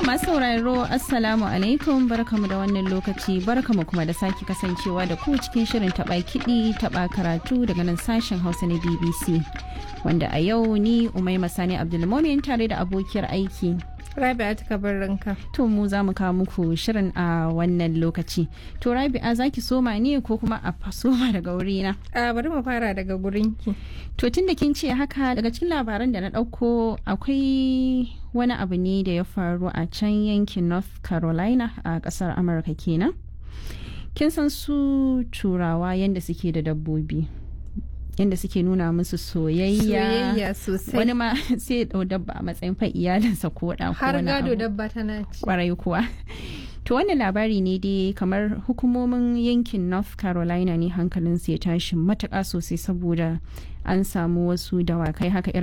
masu sauraro assalamu alaikum barkamu da wannan lokaci barkamu kuma da sake kasancewa da ku cikin shirin taba kiɗi taba karatu daga nan sashen hausa na bbc wanda a yau ni umaima sani abdulmomin tare da abokiyar aiki Rabi'a ta kabarinka. to mu za mu kawo muku shirin a wannan lokaci to rabi'a za ki soma ne ko kuma a soma daga wurina A bari mu fara daga gurinki. to tun da kin ce haka daga cikin labaran da na ɗauko akwai wani abu ne da ya faru a can yankin north carolina a ƙasar amurka kenan kin san su turawa yadda suke da dabbobi yadda suke nuna musu soyayya Soyayya sosai. wani ma sai ya ɗau dabba a matsayin fa iyalinsa ko ɗa ko Har wani gado abu. dabba tana ci. kwarai kuwa to wannan labari ne dai kamar hukumomin yankin north carolina ne hankalinsu ya tashi matuƙa sosai saboda an samu wasu dawakai haka